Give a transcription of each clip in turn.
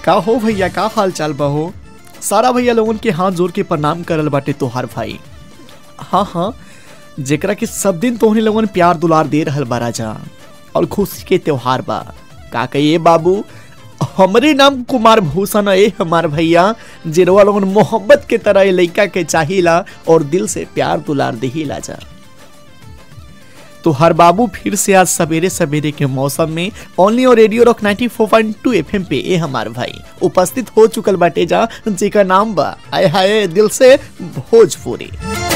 का हो भैया का हाल चाल बा हो सारा भैया लोगन के हाथ जोड़ के प्रणाम करल बाटे तोहार भाई हाँ हाँ जेकरा के सब दिन तोहने लोगन प्यार दुलार दे रहल बा राजा और खुशी के त्योहार बा का कहिए बाबू हमरे नाम कुमार भूषण है हमार भैया जिरवा लोगन मोहब्बत के तरह लइका के चाहिला और दिल से प्यार दुलार देहिला जा तो हर बाबू फिर से आज सवेरे सवेरे के मौसम में ओनली और रेडियो रॉक 94.2 एफएम पे ए हमार भाई उपस्थित हो चुकल बाटे जा जेकर नाम बा आय हाय दिल से भोजपुरी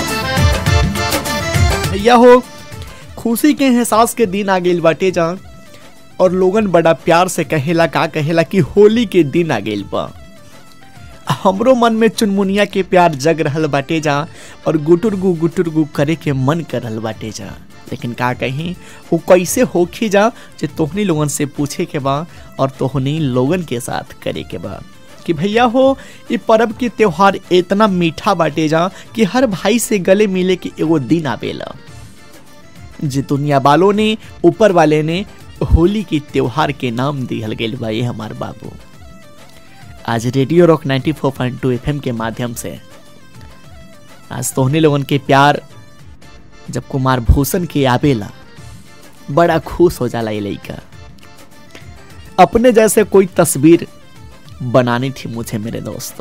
भैया हो खुशी के एहसास के दिन आ गइल बाटे जा और लोगन बड़ा प्यार से कहेला का कहेला कि होली के दिन आ गइल बा हमरो मन में चुनमुनिया के प्यार जग रहल बाटे जा और गुटुर गु गुटुर गु करे के मन कर रहल बाटे जा लेकिन का कहीं वो कैसे होखी जा जे तोहनी लोगन से पूछे के बा और तोहनी लोगन के साथ करे के बा कि भैया हो ये पर्व के त्योहार इतना मीठा बाटे जा कि हर भाई से गले मिले के एगो दिन आवेला जे दुनिया वालों ने ऊपर वाले ने होली के त्योहार के नाम दिहल गेल बा ये हमार बाबू आज रेडियो रॉक 94.2 एफएम के माध्यम से आज तोहने लोगन के प्यार जब कुमार भूषण के आवेला बड़ा खुश हो जाला ये लड़का अपने जैसे कोई तस्वीर बनानी थी मुझे मेरे दोस्तों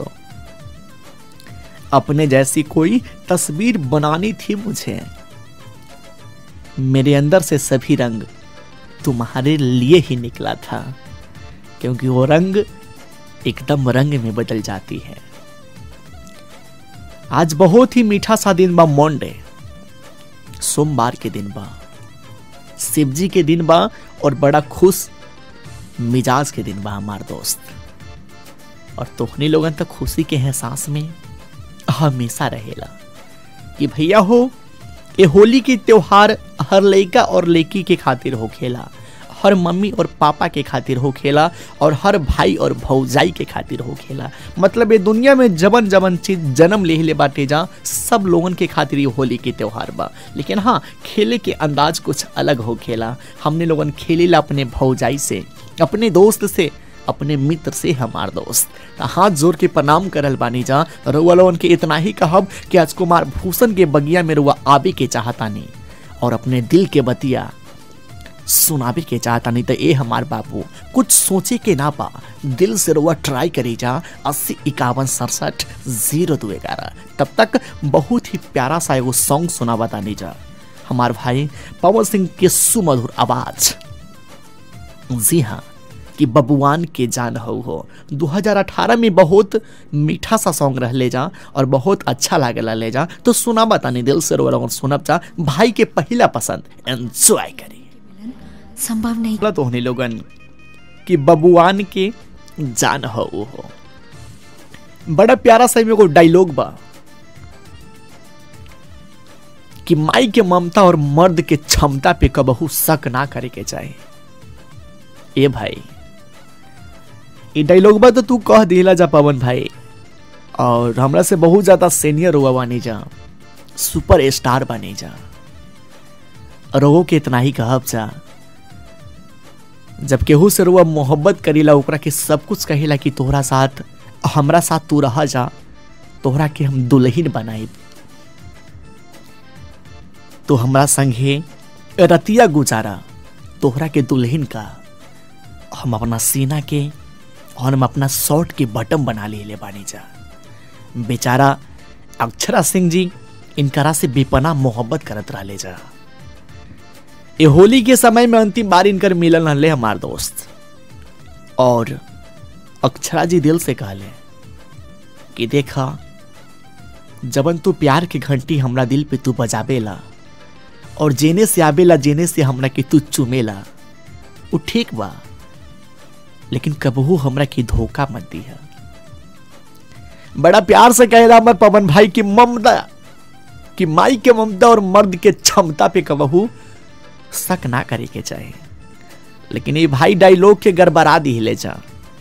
अपने जैसी कोई तस्वीर बनानी थी मुझे मेरे अंदर से सभी रंग तुम्हारे लिए ही निकला था क्योंकि वो रंग एकदम रंग में बदल जाती है आज बहुत ही मीठा सा दिन बा मंडे सोमवार के दिन बा शिव जी के दिन बा और बड़ा खुश मिजाज के दिन बा हमार दोस्त और तोहनी लोगन तक खुशी के एहसास में हमेशा रहेला कि भैया हो ये होली के त्योहार हर लड़का और लड़की के खातिर हो खेला हर मम्मी और पापा के खातिर हो खेला और हर भाई और भौजाई के खातिर हो खेला मतलब ये दुनिया में जबन जबन चीज जन्म ले ले बाटे जा सब लोगन के खातिर ये होली के त्योहार बा लेकिन हाँ खेले के अंदाज कुछ अलग हो खेला हमने लोगन खेलेला अपने भौजाई से अपने दोस्त से अपने मित्र से हमार दोस्त त हाथ जोड़ के प्रणाम करल बानी जा रउआ लोगन के इतना ही कहब कि आज कुमार भूषण के बगिया में रुआ आबे के चाहतानी और अपने दिल के बतिया सुनाबे के चाहतानी तो ए हमार बाबू कुछ सोचे के ना पा दिल से रुआ ट्राई करी जा अस्सी इक्यावन सड़सठ जीरो दो ग्यारह तब तक बहुत ही प्यारा सा एगो सॉन्ग सुना बतानी जा हमार भाई पवन सिंह के सुमधुर आवाज जी हाँ कि बबुआन के जान हो हो 2018 में बहुत मीठा सा सॉन्ग रह ले जा और बहुत अच्छा लागेला ले जा तो सुना बतानी दिल से रो और सुनब जा भाई के पहला पसंद एंजॉय करी संभव नहीं तो होने लोगन कि बबुआन के जान हो हो बड़ा प्यारा सा एगो डायलॉग बा कि माई के ममता और मर्द के क्षमता पे कबहू शक ना करे के चाहे ए भाई ये डायलॉग बा तो तू कह दिला जा पवन भाई और हमरा से बहुत ज्यादा सीनियर हुआ बानी जा सुपर स्टार बने जा रोगो के इतना ही कहब जा जब केहू से रुआ मोहब्बत करीला ओकरा के सब कुछ कहेला कि तोहरा साथ हमरा साथ तू रहा जा तोहरा के हम दुल्हन बनाई तो हमरा संगे रतिया गुजारा तोहरा के दुल्हन का हम अपना सीना के और हम अपना शॉर्ट के बटन बना ले ले बानी जा बेचारा अक्षरा सिंह जी इनकरा से बेपना मोहब्बत करत रह ले जा ये होली के समय में अंतिम बार इनकर मिलन रहले हमार दोस्त और अक्षरा जी दिल से कहले कि देखा जबन तू प्यार के घंटी हमरा दिल पे तू बजाबेला और जेने से आबेला जेने से हमरा के तू चुमेला वो ठीक बा लेकिन कबहू हमरा की धोखा मत दिया बड़ा प्यार से कह रहा मत पवन भाई की ममता कि माई के ममता और मर्द के क्षमता पे कबहू शक ना करे के चाहे लेकिन ये भाई डायलॉग के गड़बड़ा दी ले जा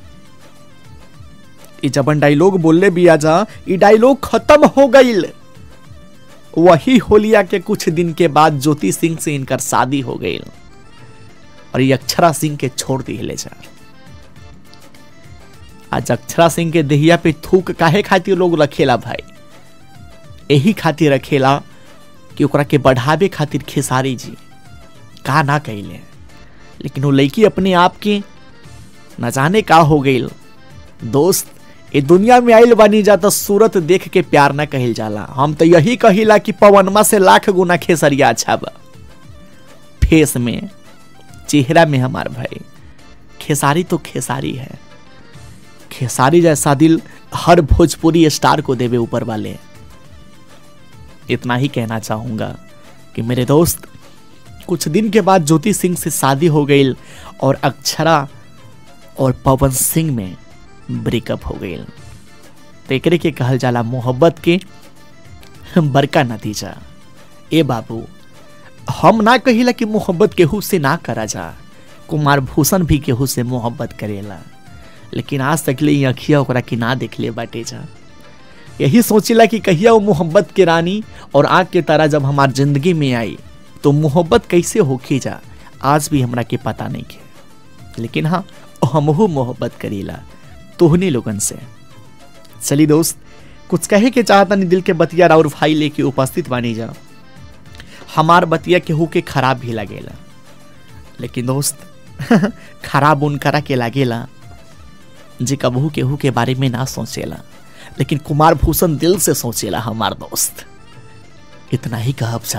ये जबन डायलॉग बोलने भी आ जा ये डायलॉग खत्म हो गईल वही होलिया के कुछ दिन के बाद ज्योति सिंह से इनकर शादी हो गई और ये अक्षरा सिंह के छोड़ दी ले जा आज अक्षरा सिंह के देहिया पे थूक काहे खातिर लोग रखेला भाई यही खातिर रखेला कि ओकरा के बढ़ावे खातिर खेसारी जी का ना कैले लेकिन वो लड़की अपने आप के न जाने का हो गई दोस्त ये दुनिया में आइल बनी जाता सूरत देख के प्यार ना कहल जाला हम तो यही कहिला कि पवनमा से लाख गुना खेसरिया अच्छा बा फेस में चेहरा में हमार भाई खेसारी तो खेसारी है खेसारी जैसा दिल हर भोजपुरी स्टार को देवे ऊपर वाले इतना ही कहना चाहूंगा कि मेरे दोस्त कुछ दिन के बाद ज्योति सिंह से शादी हो गई और अक्षरा और पवन सिंह में ब्रेकअप हो गई तो एकरे के कहल जाला मोहब्बत के बड़का नतीजा ए बाबू हम ना कहिला कि मोहब्बत केहू से ना करा जा कुमार भूषण भी केहू से मोहब्बत करेला लेकिन आज तक ले अखिया ओकरा के ना देखले बाटे जा यही सोचिला कि कहिया वो मोहब्बत के रानी और आग के तरह जब हमार जिंदगी में आई तो मोहब्बत कैसे होके जा आज भी हमरा के पता नहीं के लेकिन हाँ हमहू मोहब्बत करीला तोहनी लोगन से चली दोस्त कुछ कहे के चाहता नहीं दिल के बतिया और भाई लेके उपस्थित बानी जा हमार बतिया केहू के खराब भी लगेला लेकिन दोस्त खराब उनकरा के लागेला जे कबहू केहू के बारे में ना सोचेला लेकिन कुमार भूषण दिल से सोचेला हमार दोस्त इतना ही कहब जा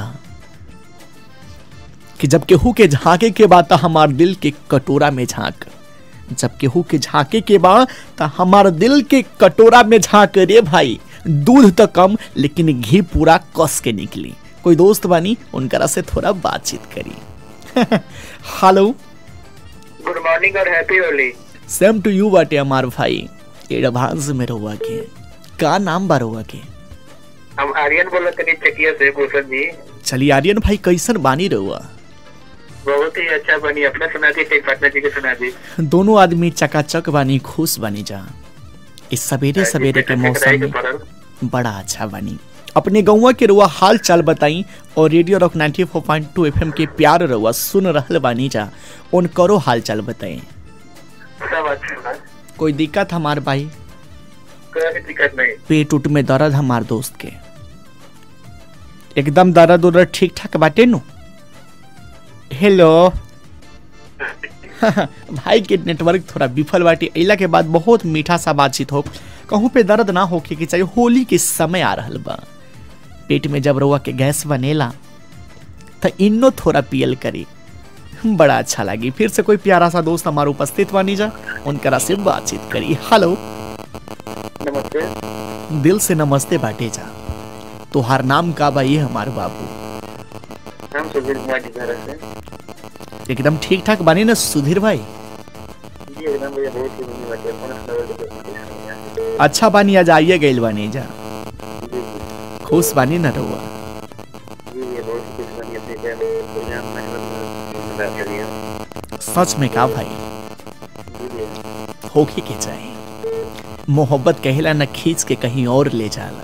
कि जब केहू के झांके के बाद हमार दिल के कटोरा में झांक जब केहू के झांके के बाद त हमार दिल के कटोरा में झांक रे भाई दूध तो कम लेकिन घी पूरा कस के निकली कोई दोस्त बानी उनकरा से थोड़ा बातचीत करी हेलो गुड मॉर्निंग और happy Holi same to you बाटे हमार भाई एडवांस में रहुआ के का नाम बा रहुआ के हम आर्यन बोल रहे चकिया से भूषण जी चलिए आर्यन भाई कैसन बानी रहुआ बहुत ही अच्छा बनी अपना सुना दी टेक पार्टनर जी के सुना दी दोनों आदमी चकाचक बानी खुश बानी जा इस सवेरे सवेरे के मौसम में बड़ा अच्छा बनी अपने गौवा के रुआ हाल चाल बताई और रेडियो रॉक 94.2 एफएम के प्यार रुआ सुन रहल बानी जा उन करो हाल चाल बताई सब अच्छा बा कोई दिक्कत हमार भाई कोई दिक्कत नहीं पेट उट में दर्द हमार दोस्त के एकदम दर्द उर्द ठीक ठाक बाटे नु हेलो भाई के नेटवर्क थोड़ा विफल बाटे अइला के बाद बहुत मीठा सा बातचीत हो कहूँ पे दर्द ना होके के चाहिए होली के समय आ रहल बा पेट में जब रउआ के गैस बनेला तो इन्नो थोड़ा पियल करी बड़ा अच्छा लगी फिर से कोई प्यारा सा दोस्त हमारे उपस्थित बानी जा उनकरा से बातचीत करी हेलो नमस्ते दिल से नमस्ते बाटे जा तोहार नाम का बा ये हमार बाबू हम सुधीर कुमार जी घर से एकदम ठीक ठाक बानी ना सुधीर भाई जी एकदम भैया बहुत ही बनी बात है फोन सुना अच्छा बानी आज आइए गइल बानी जा जी जी खुश बानी ना रहुआ जी ये बहुत ही खुश बनी अपने क्या दुनिया में बात करिए सच में का भाई जी जी होके के चाहिए मोहब्बत कहेला न खींच के कहीं और ले जाला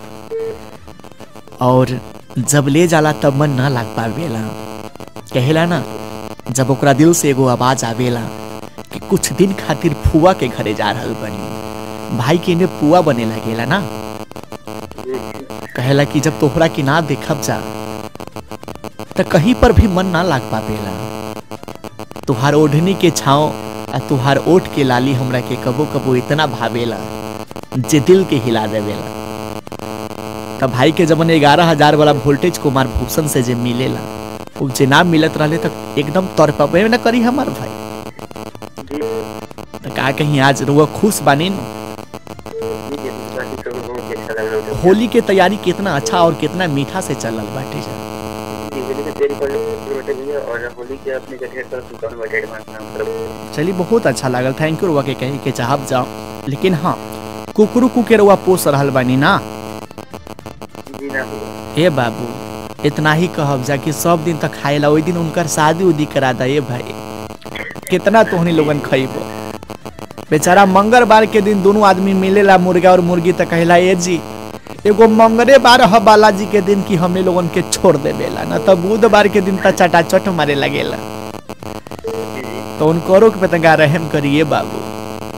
और जब ले जाला तब मन ना लाग पावेला कहेला ना जब ओकरा दिल से एगो आवाज आवेला कि कुछ दिन खातिर फुआ के घरे जा रहल बनी भाई के ने पुआ बने लगेला ना जी जी कहेला कि जब तोहरा के ना देखब जा त कहीं पर भी मन ना लाग पावेला तुहार ओढ़नी के छाँव आ तुहार ओठ के लाली हमरा के कबो कबो इतना भावेला जे दिल के हिला देवेला तब भाई के जब ग्यारह हजार वाला वोल्टेज कुमार भूषण से जे मिलेला उ जे ना मिलत रहले तक एकदम तौर पर ना करी हमार भाई जी त का कहीं आज रुआ खुश बानी न? जी जी बाकी सब बहुत ही अच्छा लग रहा है होली के तैयारी कितना अच्छा और कितना मीठा से चलल बाटे जा जी होली में तेरी कॉलेज बैठे भी है और होली के अपने जगह पर दुकान बैठे एडवांस नाम पर चलिए बहुत अच्छा लागल थैंक यू रुआ के कहे के चाहब जाओ लेकिन हाँ कुकरू कुके रुआ पोस रहल बानी ना जी ना ए बाबू इतना ही कहब जा कि सब दिन तक खाएला ओई दिन उनकर शादी उदी करा दे ए भाई कितना तोहनी लोगन खइबो बेचारा मंगलवार के दिन दोनों आदमी मिलेला मुर्गा और मुर्गी त कहेला ए जी एगो मंगले बार ह बालाजी के दिन की हमने लोगन के छोड़ देवेला ना त बुधवार के दिन त चटाचट मारे लगेला जी जी तो उनको के पतंगा रहम करिए बाबू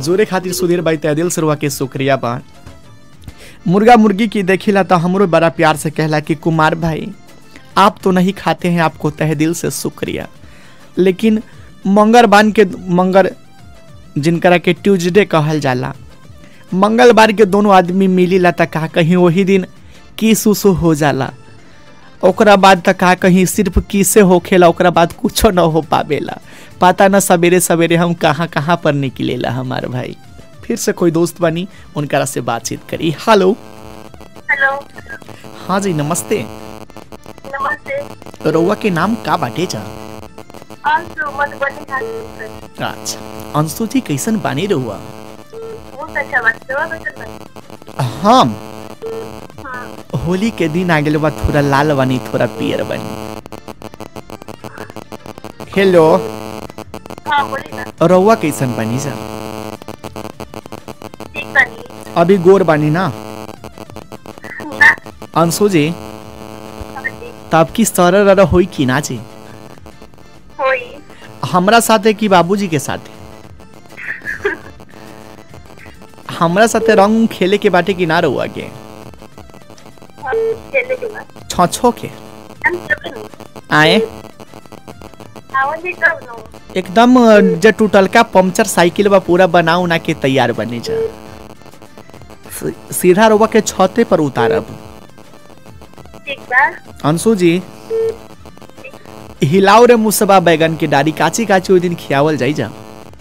जोरे खातिर सुधीर भाई तय दिल से रुआ के शुक्रिया बा मुर्गा मुर्गी की देखिला तो हमरो बड़ा प्यार से कहला कि कुमार भाई आप तो नहीं खाते हैं आपको तह दिल से शुक्रिया लेकिन मंगर बान के मंगर जिनकरा के ट्यूजडे कहल जाला मंगलवार के दोनों आदमी मिलीला त का कहीं वही दिन किस उस हो जाला ओकरा बाद तक का कहीं सिर्फ किसे होखेला ओकरा बाद कुछो न हो पावेला पता न सवेरे सवेरे हम कहाँ कहाँ पर निकलेला हमार भाई फिर से कोई दोस्त बनी उनकरा से बातचीत करी हेलो हेलो हाँ जी नमस्ते नमस्ते रउआ के नाम का बाटे जा अंशु मधुबनी खाली अच्छा अंशु जी कैसन बानी रहुआ बहुत अच्छा बात है बहुत अच्छा बात हम हाँ होली के दिन आ गेल बा थोड़ा लाल बनी थोड़ा पियर बनी हेलो हाँ बोलिए ना रउआ कैसन बनी जा ठीक बनी अभी गोर बानी ना ना अंशु जी हाँ जी तब की सरर होई कि ना जी होई हमरा साथे कि बाबूजी के साथे हमरा साथे रंग खेले के बाटे कि ना रहुआ के हाँ, चले के बाद छो छो के हम कब नो आए आवाज ही कब नो एकदम अ, जे टूटल का पंचर साइकिल बा पूरा बना उना के तैयार बने जा सी- सीधा रउआ के छते पर उतारब ठीक बा अंशु जी हिलाओ रे मुसबा बैगन के डारी काची काची ओइ दिन खियावल जाई जा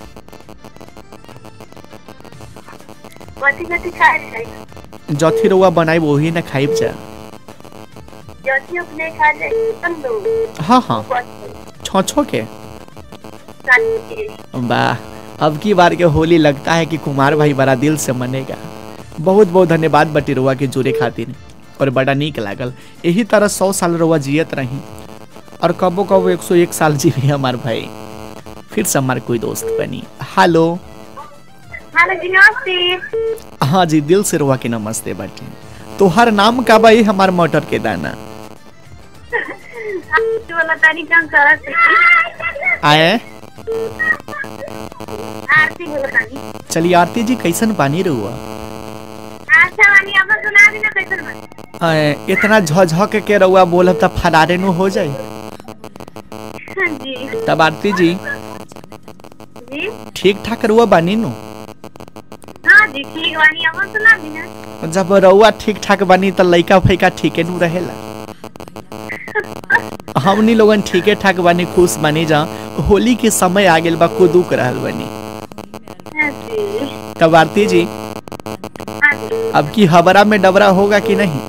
कथी कथी खाए जाए जथी रउआ बनाई वही ना खाइब जा जथी अपने खा जाए तन दो हाँ हाँ बस छो छो के काट के वाह अब की बार के होली लगता है कि कुमार भाई बड़ा दिल से मनेगा बहुत बहुत धन्यवाद बटी रुआ के जुड़े खातिर और बड़ा नीक लागल यही तरह सौ साल रुआ जियत रही और कबो कबो एक सौ एक साल जी भी हमार भाई फिर से हमार कोई दोस्त बनी हेलो हेलो जी नमस्ते हाँ जी दिल से रुआ के नमस्ते बटी तोहर नाम का भाई हमार मटर के दाना आप वाला तारी काम करा से आए आरती बोला तानी चलिए आरती जी कैसन बानी रुआ अच्छा वानी अब सुना दी ना कैसन बा आए, इतना झझक के रुआ बोलब तब फरारे नु हो जाए हाँ जी तब आरती जी जी ठीक ठाक रुआ बानी नु हाँ जी ठीक वानी अब सुना दी ना जब रउआ ठीक ठाक बनी त लइका फैका ठीके नु रहेला हमनी लोगन ठीके ठाक बनी खुश बनी जा होली के समय आ गेल बा कुदुक रहल बनी हाँ जी तब आरती जी हाँ जी अब की हबरा में डबरा होगा कि नहीं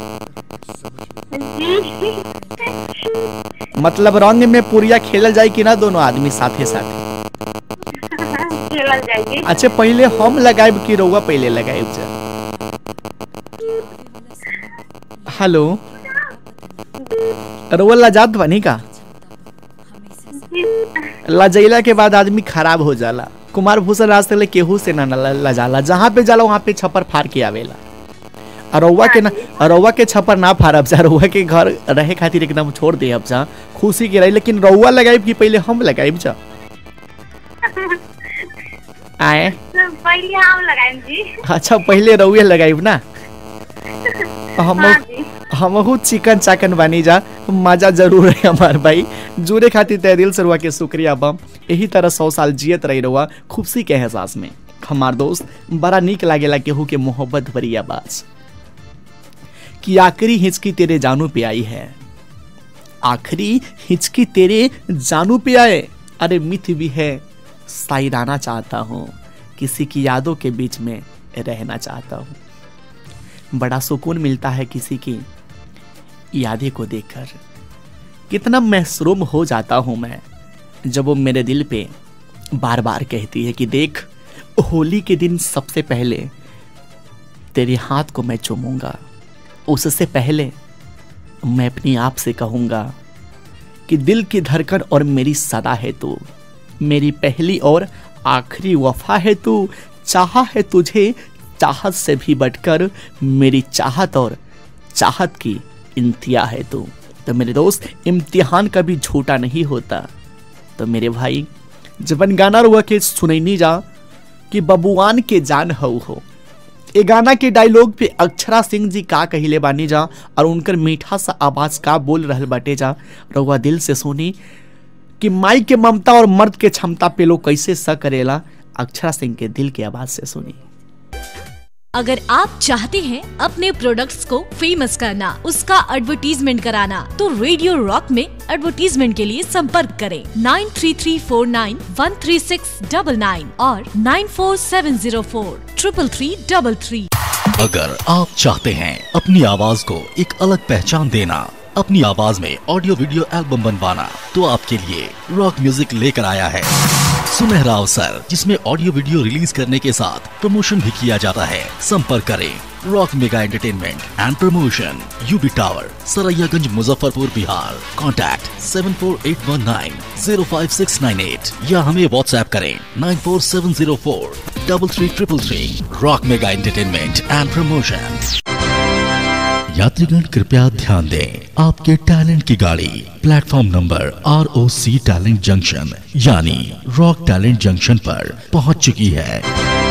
जी मतलब रंग में पुरिया खेलल जाए कि ना दोनों आदमी साथे साथे खेलल जाएगी अच्छा पहले हम लगाएब कि रउआ पहले लगाएब जा हेलो रउआ लजात बनी का लजैला के बाद आदमी खराब हो जाला कुमार भूषण राज तक ले केहू से ना ल- लजाला जहाँ पे जाला वहाँ पे छप्पर फाड़ के आवेला और रउआ के ना और रउआ के छप्पर ना फाड़ब जा रउआ के घर रहे खातिर एकदम छोड़ दे अब जा खुशी के रही लेकिन रउआ लगाइब कि पहले हम लगाइब जा आए पहले हम लगाएं जी अच्छा पहले रउए लगाइब ना हम हाँ जी हमहू चिकन चाकन बानी जा मजा जरूर है हमार भाई जुड़े खातिर तय दिल से रुआ के शुक्रिया बम यही तरह सौ साल जियत रही रुआ खुशी के एहसास में हमार दोस्त बड़ा नीक लागेला केहू के मोहब्बत भरी आवाज कि आखिरी हिचकी तेरे जानू पे आई है आखिरी हिचकी तेरे जानू पे आए अरे मिथ भी है साइराना चाहता हूँ किसी की यादों के बीच में रहना चाहता हूँ बड़ा सुकून मिलता है किसी की यादें को देखकर कितना महसूम हो जाता हूँ मैं जब वो मेरे दिल पे बार बार कहती है कि देख होली के दिन सबसे पहले तेरे हाथ को मैं चूमूंगा उससे पहले मैं अपनी आप से कहूँगा कि दिल की धड़कन और मेरी सदा है तू मेरी पहली और आखिरी वफा है तू चाहा है तुझे चाहत से भी बढ़कर मेरी चाहत और चाहत की इंतिहा है तू तो मेरे दोस्त इम्तिहान कभी झूठा नहीं होता तो मेरे भाई जबन गाना रुआ के सुनैनी जा कि बबुआन के जान हऊ हो ए गाना के डायलॉग पे अक्षरा सिंह जी का कहिले बानी जा और उनकर मीठा सा आवाज का बोल रहल बाटे जा रउआ दिल से सुनी कि माई के ममता और मर्द के क्षमता पे लोग कैसे स करेला अक्षरा सिंह के दिल की आवाज से सुनी अगर आप चाहते हैं अपने प्रोडक्ट्स को फेमस करना उसका एडवर्टीजमेंट कराना तो रेडियो रॉक में एडवर्टीजमेंट के लिए संपर्क करें nine three three four nine one three six double nine और nine four seven zero four triple three double three अगर आप चाहते हैं अपनी आवाज को एक अलग पहचान देना अपनी आवाज में ऑडियो वीडियो एल्बम बनवाना तो आपके लिए रॉक म्यूजिक लेकर आया है सुनहरा अवसर जिसमें ऑडियो वीडियो रिलीज करने के साथ प्रमोशन भी किया जाता है संपर्क करें rock mega entertainment and promotion UB tower Saraiyaganj Muzaffarpur Bihar contact seven four eight one nine zero five six nine eight या हमें व्हाट्सएप करें nine four seven zero four double three triple three rock mega entertainment and promotion यात्रीगण कृपया ध्यान दें आपके talent की गाड़ी platform number R O C talent junction यानी रॉक टैलेंट जंक्शन पर पहुंच चुकी है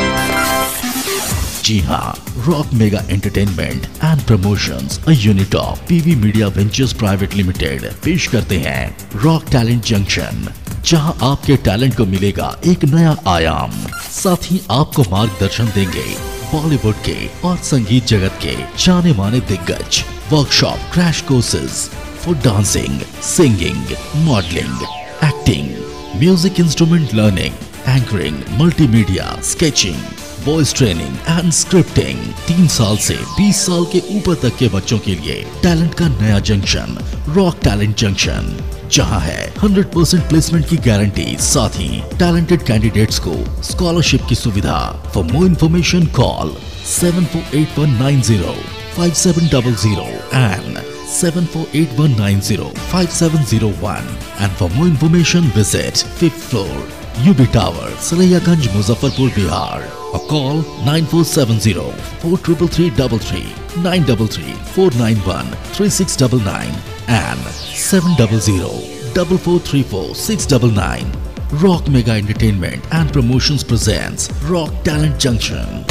जी हाँ rock mega entertainment and promotions a unit of PV media ventures private limited पेश करते हैं रॉक टैलेंट जंक्शन जहां आपके टैलेंट को मिलेगा एक नया आयाम साथ ही आपको मार्गदर्शन देंगे बॉलीवुड के और संगीत जगत के जाने माने दिग्गज workshop crash courses for dancing singing modelling acting music instrument learning anchoring multimedia sketching voice training and scripting तीन साल से 20 साल के ऊपर तक के बच्चों के लिए टैलेंट का नया जंक्शन रॉक टैलेंट जंक्शन जहां है 100% प्लेसमेंट की गारंटी साथ ही टैलेंटेड कैंडिडेट्स को स्कॉलरशिप की सुविधा for more information call seven four eight one nine zero five seven double zero and seven four eight one nine zero five seven zero one and for more information visit fifth floor UB Tower Saraiyaganj Muzaffarpur Bihar or call 9470 43333 933 491 3699 and 700 4434 699 Rock Mega Entertainment and Promotions presents Rock Talent Junction.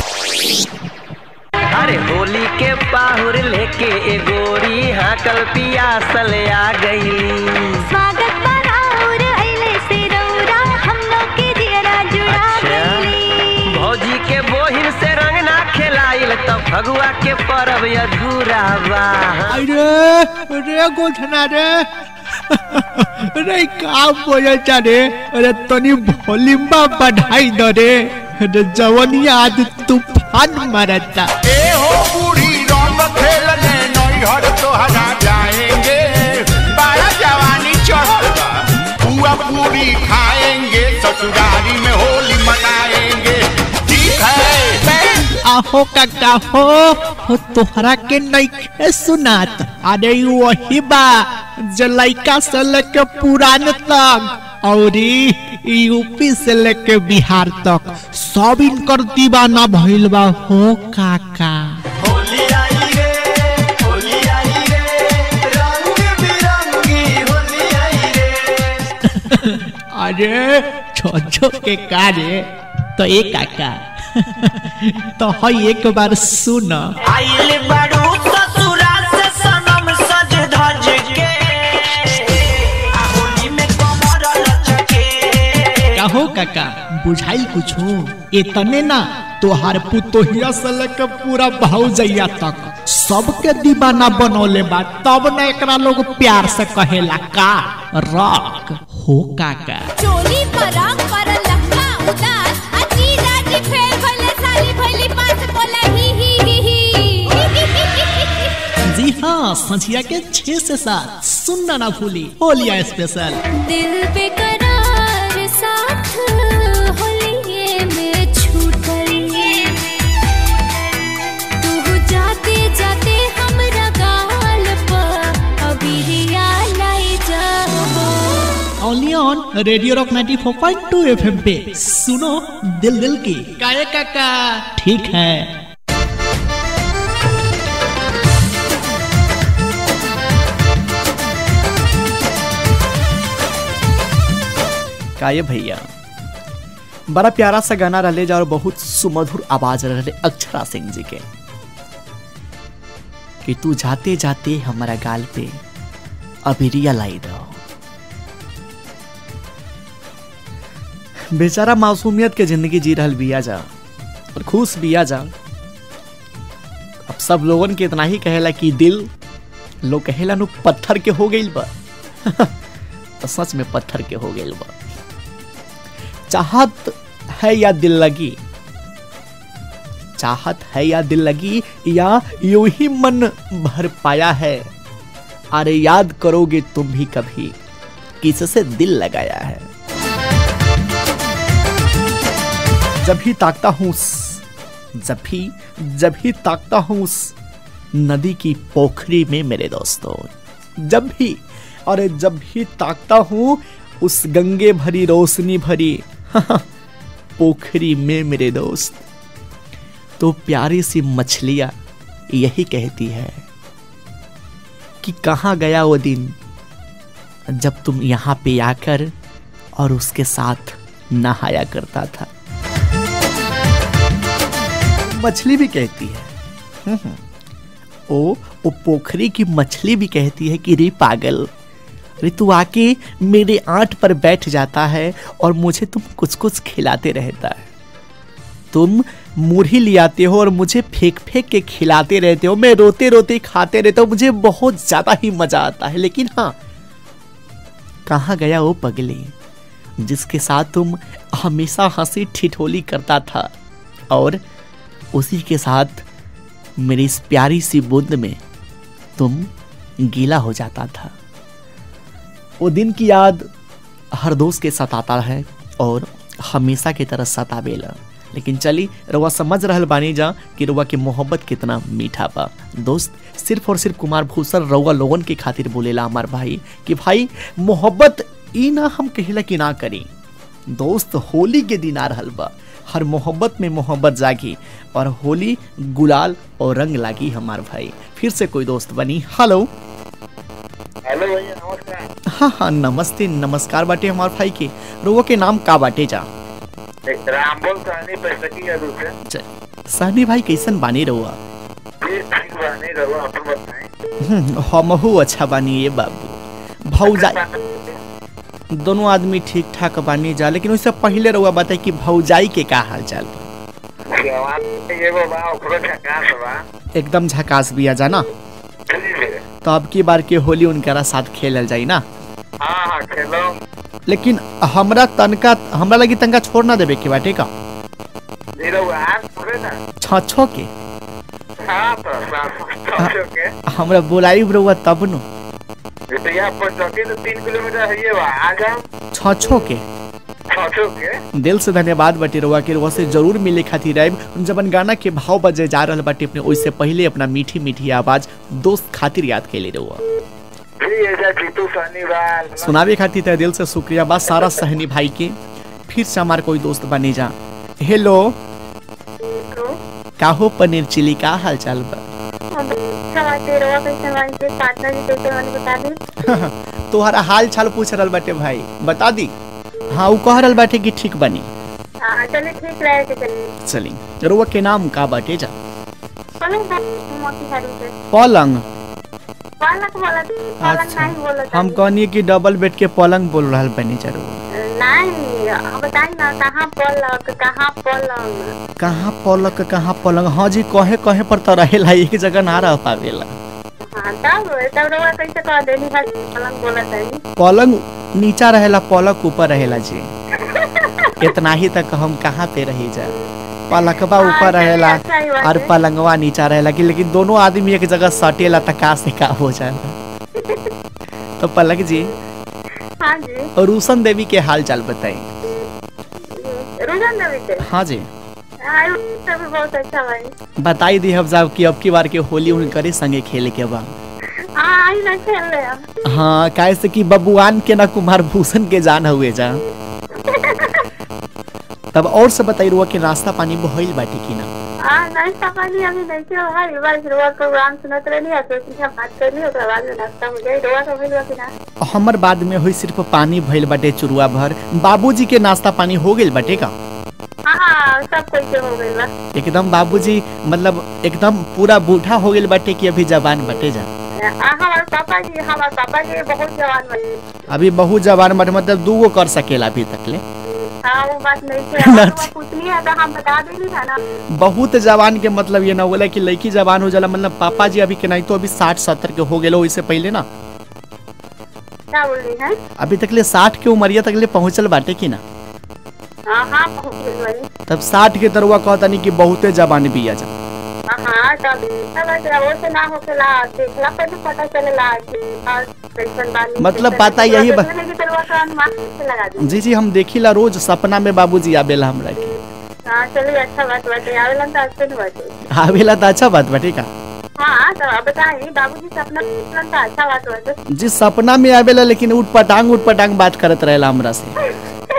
अरे होली के पाहुर लेके ए गोरी हाकल पियासल आ गईली स्वागत बराउर अइले से रौरा हम लोग के दियरा जुड़ा अच्छा गइली भौजी के बोहिन से रंग ना खेलाइल तो फगुआ के परब अधूरा बा अरे रे गोठना रे अरे का बोलता रे अरे तनी वॉल्यूम बढ़ाई दो रे अरे जवनिया आज तूफान मारता ए हो बूढ़ी रंग खेलने नैहर तोहरा जाएंगे बारा जवानी चढ़ल बा पुआ पूरी खाएंगे ससुरारी में होली मनाएंगे ठीक है आहो काका हो हो तोहरा के नइखे सुनात अरे ई वही बा जो लइका से लेके पुरान तक औरी यूपी से लेके बिहार तक सब इनकर दीवाना भइल बा हो काका होली आई रे होली आई रे रंग बिरंगी होली आई रे अरे छोछो के कारे तो ए काका तो हई एक बार सुन आइल बारू ससुरा से सनम सज धज के आ होली में कमर लचके कहो काका बुझाइल कुछो इतने ना तोहार पुतोहिया से लेके पूरा भौजैया तक सबके दीवाना बनौले बा तब ना एकरा लोग प्यार से कहेला का रॉक हो काका चोली पर रंग पर लखा उदास अजी राजी फेर भले साली भली पास बोला ही ही ही ही जी हाँ संझिया के छह से सात सुनना ना भूली होलिया स्पेशल दिल पे करार साथ होलिए में छूटल तू जाते जाते हमरा गाल पर अबिरिया लाई जाबो only on radio rock 94.2 FM पे सुनो दिल दिल की काये काका ठीक है काये भैया बड़ा प्यारा सा गाना रहे जा और बहुत सुमधुर आवाज रहे अक्षरा सिंह जी के कि तू जाते जाते हमारा गाल पे अभी रियलाई रहो बेचारा मासूमियत के जिंदगी जी रहल बिया जा और खुश बिया जा अब सब लोगन के इतना ही कहेला कि दिल लोग कहेला नु पत्थर के हो गइल बा तो सच में पत्थर के हो गइल बा चाहत है या दिल लगी चाहत है या दिल लगी या यूं ही मन भर पाया है अरे याद करोगे तुम भी कभी किससे दिल लगाया है जब भी ताकता हूं उस- जब भी जब भी ताकता हूं उस नदी की पोखरी में मेरे दोस्तों जब भी अरे जब भी ताकता हूं उस गंगे भरी रोशनी भरी पोखरी में मेरे दोस्त तो प्यारी सी मछलियां यही कहती है कि कहाँ गया वो दिन जब तुम यहाँ पे आकर और उसके साथ नहाया करता था मछली भी कहती है हम्म, हम्म। ओ ओ पोखरी की मछली भी कहती है कि रे पागल रे तू आके मेरे आंट पर बैठ जाता है और मुझे तुम कुछ कुछ खिलाते रहता है तुम मुरही ले आते हो और मुझे फेंक फेंक के खिलाते रहते हो मैं रोते रोते खाते रहता हूँ मुझे बहुत ज्यादा ही मजा आता है लेकिन हाँ कहाँ गया वो पगली जिसके साथ तुम हमेशा हंसी ठिठोली करता था और उसी के साथ मेरी इस प्यारी सी बूंद में तुम गीला हो जाता था वो दिन की याद हर दोस्त के सताता है और हमेशा की तरह सतावेला लेकिन चली रउआ समझ रहल बानी जा कि रउआ के मोहब्बत कितना मीठा बा दोस्त सिर्फ और सिर्फ कुमार भूषण रउआ लोगन के खातिर बोलेला हमार भाई कि भाई मोहब्बत ई ना हम कहेला कि ना करी दोस्त होली के दिन आ रहल बा हर मोहब्बत में मोहब्बत जागी और होली गुलाल और रंग लागी हमार भाई फिर से कोई दोस्त बनी हेलो हेलो भैया नमस्कार हाँ हाँ नमस्ते नमस्कार बाटे हमार भाई के रोगो के नाम का बाटे जा एक रामबोल सहनी पैसकी है दूसरे च- सहनी भाई कैसन बानी रहुआ जी ठीक बने रहो अपन बताएं हम्म, हमहू अच्छा बानी ये बाबू भौजा दोनों आदमी ठीक ठाक बानी जा लेकिन उससे पहले रहुआ बताई कि भौजाई के का हाल चाल बा जवान एगो बा ओकरो झकास बा एकदम झकास बिया जाना जी जी तो अब की बार के होली उनकरा साथ खेलल जाई ना हाँ हाँ खेलो लेकिन हमरा तनका हमरा लगी तनका छोड़ ना देवे के बाटे का जी रहो आज थोड़े ना छ छ के हाँ तो समझो के हमरा बोलाई रहुआ तब नु तो यहाँ पर चौकी तो तीन किलोमीटर है ये बा आ जाओ छ छ के समझो के दिल से धन्यवाद बाटे रहुआ के रहुआ से जरूर मिले खातिर आइब जबन गाना के भाव बजे जा रहल बाटे अपने ओइसे पहले अपना मीठी मीठी आवाज दोस्त खातिर याद के ले रहुआ जी ऐसा जीतू सहनी बा सुनावे खातिर तय दिल से शुक्रिया बा सारा सहनी भाई के फिर से हमार कोई दोस्त बने जा हेलो काहो पनीर चिली का हाल चाल बा तोहरा हाल चाल पूछ रहल बाटे भाई बता दी हाँ उ कह रहल बाटे कि ठीक बनी चलिए ठीक रहे के चलिए चली रुआ के नाम का बाटे जा पलंग मोती साड़ी से पलंग पलंग बोला पलंग नहीं बोला हम कहनी कि डबल बेड के पलंग बोल रहल बनी जा रुआ नहीं अब बताई ना कहाँ पलक कहाँ पलंग कहाँ पलक कहाँ पलंग हाँ जी कहे कहे पर तो रहेला एक जगह ना रह पावेला हाँ तब तब रउआ कैसे कह देनी खाली पलंग बोला तनी पलंग नीचा रहेला पलक ऊपर रहेला जी इतना ही तक हम कहाँ पे रही जा पलकवा हाँ, ऊपर चलिए, रहेला अच्छा ही बात और है। पलंगवा नीचा रहेला कि लेकिन दोनों आदमी एक जगह सटेला त का से का हो जाला तो पलक जी हाँ जी और रूसन देवी के हाल चाल बताई रुझान देवी से हाँ जी हाँ सब भी बहुत अच्छा भाई बताई दी हम साहब कि अब की बार के होली उनकरे संगे खेले के बा हाँ आई ना खेल रहे अब हाँ काहे से कि बबुआन के ना कुमार भूषण के जान हुए जा तब और से बताई रुआ के नाश्ता पानी भइल बाटे कि ना हाँ नाश्ता पानी अभी नहीं किया भाई बस रुआ प्रोग्राम सुनत रही है तो इसलिए बात कर ली ओकरा बाद में नाश्ता हो जाए रुआ का मिलवा कि ना हमर बाद में हुई सिर्फ पानी भइल बाटे चुरुआ भर बाबूजी के नाश्ता पानी हो गेल बाटे का हाँ सब कोई के हो गई बा एकदम बाबूजी मतलब एकदम पूरा बूढ़ा हो गेल बाटे कि अभी जवान बटे जा आ, हमारे पापा जी हमारे पापा जी बहुत जवान बने अभी बहुत जवान बटे मतलब दूगो कर सकेला अभी तक ले हाँ वो बात नहीं है अगर वो पूछनी है तो हम बता देंगे था ना बहुत जवान के मतलब ये ना बोला कि लड़की जवान हो जाला मतलब पापा जी अभी के नहीं तो अभी साठ सत्तर के हो गेलो इससे पहले ना क्या बोल रही है अभी तक ले साठ के उमरिया तक ले पहुंचल बाटे कि ना हाँ हाँ पहुँच गई बनी तब साठ के तरुआ कहता नहीं कि बहुते जवान भी आ जा हाँ तब तब ऐसे वो से ना होकेला देखला पे तो पता चलेला कि हाँ, कैसन बानी मतलब कैसन पता नहीं। यही बा- देखने की तरह तो अनुमान से लगा दी जी जी हम देखिला रोज सपना में बाबूजी आवेला हमरा के हाँ चलिए अच्छा बात बाटे आवेलन तो अच्छे नहीं बाटे आवेला तो अच्छा बात बाटे का हाँ तो अब बताइए बाबूजी से अपना आवेलन तो अच्छा बात बाटे जी सपना में आवेला लेकिन उठ पटांग उठ पटांग बात करत रहेला हमरा से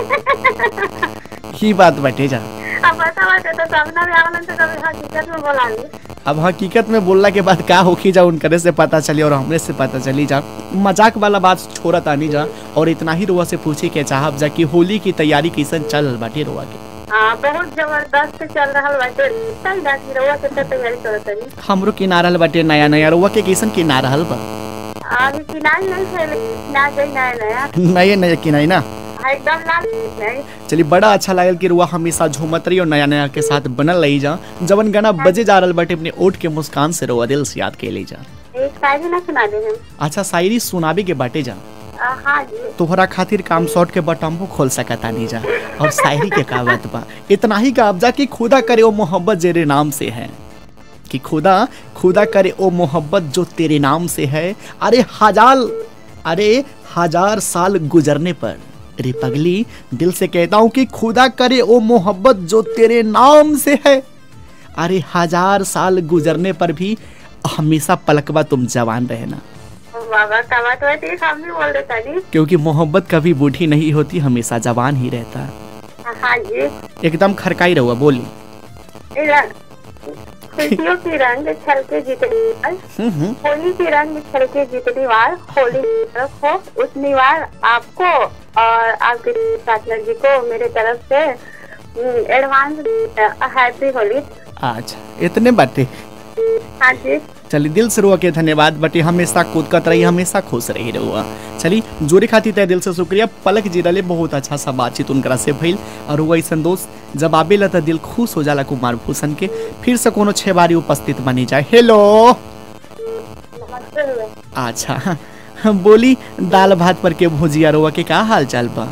ही बात बाटे जा अब ऐसा बाटे तो सपना में आवेलन तो कभी हकीकत में बोला अब हकीकत में बोलला के बाद का होखी जा उनकरे से पता चली और हमरे से पता चली जा मजाक वाला बात छोड़ा तानी जा और इतना ही रुआ से पूछे के चाहब जा कि होली की तैयारी कैसन चल रहल बाटे रुआ के हाँ बहुत जबरदस्त चल रहा बाटे सही बात है रउआ कितना तैयारी करत तनी हमरो किनारा बाटे नया नया रुआ के कैसन किनारा हल बा अभी किनाई नहीं थे लेकिन ना गई नया नया नए नए किनाई ना हाँ, एकदम लाल नहीं चलिए बड़ा अच्छा लागल कि रुआ हमेशा झूमत रही और नया नया के साथ बनल रही जा जवन गाना बजे जा रहल बाटे अपने ओठ के मुस्कान से रुआ दिल से याद के ले जा एक शायरी ना सुना दे हम अच्छा शायरी सुनाबे के बाटे जा आ, हाँ जी तोहरा खातिर काम शॉर्ट के बटम्बो खोल सकता नहीं जा और शायरी के का बात बा इतना ही का जा कि खुदा करे ओ मोहब्बत जेरे नाम से है कि खुदा खुदा करे ओ मोहब्बत जो तेरे नाम से है अरे हजार अरे हजार साल गुजरने पर रे पगली दिल से कहता हूँ कि खुदा करे ओ मोहब्बत जो तेरे नाम से है अरे हजार साल गुजरने पर भी हमेशा पलकवा तुम जवान रहना बाबा का बात हुआ थी हम भी बोल देता जी क्योंकि मोहब्बत कभी बूढ़ी नहीं होती हमेशा जवान ही रहता हाँ जी एकदम खरकाई रहुआ बोली इधर खुशियों की रंग छलके जितनी बार हम्म, हम्म। होली की रंग छलके जितनी बार होली की तरफ हो उतनी बार आपको और आपके पार्टनर जी को मेरे तरफ से एडवांस हैप्पी होली अच्छा इतने बातें हाँ जी चलिए दिल से रुआ के धन्यवाद बटे हमेशा कूदकत रही हमेशा खुश रही रहुआ चली जोरे खातिर तय दिल से शुक्रिया पलक जी रले बहुत अच्छा सा बातचीत उनकरा से भइल और हुआ ऐसा दोस्त जब आबेला तो दिल खुश हो जाला कुमार भूषण के फिर से कोनो छह बारी उपस्थित बनी जाए हेलो नमस्ते भैया अच्छा बोली दाल भात पर के भुजिया रुआ के का हाल चाल बा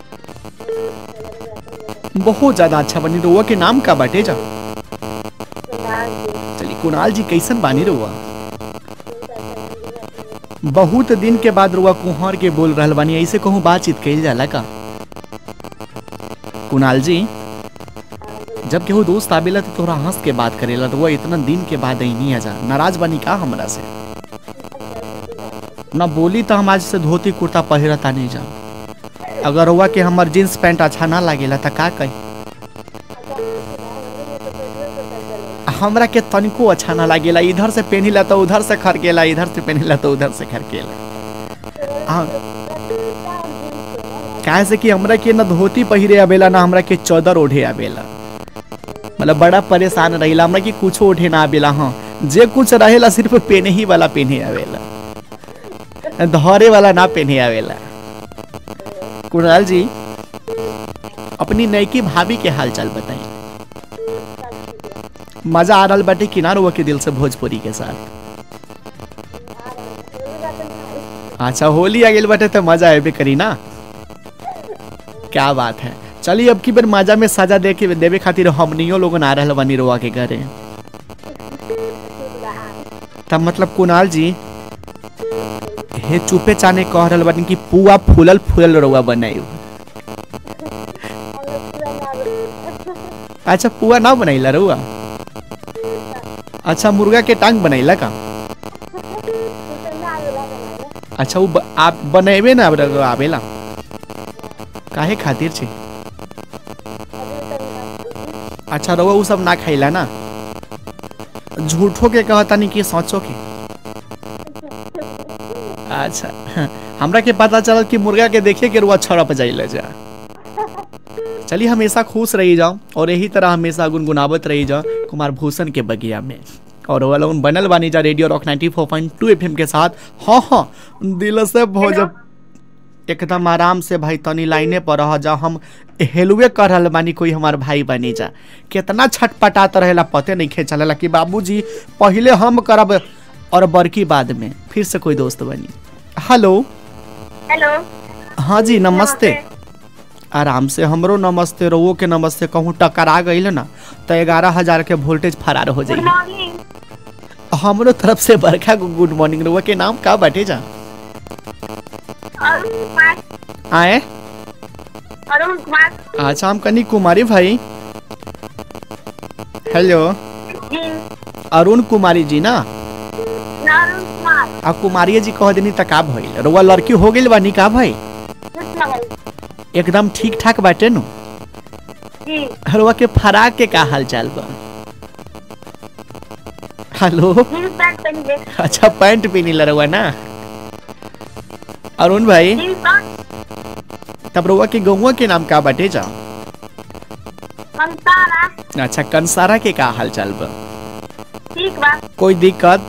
बहुत ज्यादा अच्छा बनी रुआ के नाम का बाटे जा चलिए कुणाल जी कैसन बानी रुआ बहुत दिन के बाद रुआ कुहर के बोल रहल बानी ऐसे कहूँ बातचीत कइल जाला का कुणाल जी जब केहू दोस्त आवेला तो तोरा हंस के बात करेला रुआ इतना दिन के बाद नहीं आ जा नाराज बानी का हमरा से ना बोली तो हम आज से धोती कुर्ता पहिरता नहीं जा अगर हुआ कि हमर जींस पैंट अच्छा ना लागेला तो का कही हमरा के तनिको अच्छा ना लागेला इधर से पहनिला तो उधर से खरकेला इधर से पहनिला तो उधर से खरकेला हाँ काहे से कि हमरा के ना धोती पहिरे आवेला ना हमरा के चौदर ओढ़े आवेला मतलब बड़ा परेशान रहिला हमरा के कुछो ओढ़े ना आवेला हाँ जे कुछ रहेला सिर्फ पेने ही वाला पेने आवेला धरे वाला ना पेने आवेला कुणाल जी अपनी नयकी भाभी के हाल चाल बताई मजा आ रहा बाटे किनार हुआ के दिल से भोजपुरी के साथ अच्छा होली आ गई बाटे तो मजा आबे करी ना क्या बात है चलिए अब की बार मजा में सजा दे के देवे खातिर हमनियो लोग आ रहा बनी रोआ के घरे तब मतलब कुणाल जी हे चुपे चाने कह रहल बानी कि पुआ फूलल फूलल रउआ बनाई अच्छा पुआ ना बनैला रउआ अच्छा मुर्गा के टांग बनैला का अच्छा वो ब- आप बनेबे ना अब रउआ आवेला काहे खातिर छे अच्छा रउआ उ सब ना खैला ना झूठो के कहता नहीं कि सोचो के अच्छा हमरा के पता चलल कि मुर्गा के देखिए के रुआ छड़प जाइले जा चलिए हमेशा खुश रही जाओ और यही तरह हमेशा गुनगुनावत रही जाओ कुमार भूषण के बगिया में और वो लोग बनल बानी जा रेडियो रॉक 94.2 एफएम के साथ हाँ हाँ दिल से भोज एकदम आराम से भाई तनी लाइने पर रह जा हम हेलुए कर रहल बानी कोई हमार भाई बनी जा कितना छटपटात रहेला पते नहीं खे चलेला कि बाबूजी पहले हम करब और बड़की बाद में फिर से कोई दोस्त बनी हेलो हेलो हाँ जी नमस्ते आराम से हमरो नमस्ते रोवो के नमस्ते कहूँ टकरा गई ना तो ग्यारह हजार के वोल्टेज फरार हो गुड जाई मॉर्निंग हमरो तरफ से बरखा को गुड मॉर्निंग रोवा के नाम का बाटे जा अरुण कुमार आए अरुण कुमार अच्छा हम कनी कुमारी भाई हेलो जी अरुण कुमारी जी ना ना अरुण कुमार आ कुमारी जी कह देनी त का भइल रोवा लड़की हो गइल बानी का भाई कुछ ना भाई एकदम ठीक ठाक बाटे नु जी रोवा के फराक के का हाल चाल बा हेलो जींस पैंट पहन ले अच्छा पैंट पहनी लरवा ना अरुण भाई जींस पैंट तब रोवा के गौवा के नाम का बाटे जा कंसारा अच्छा कंसारा के का हाल चाल बा ठीक बा कोई दिक्कत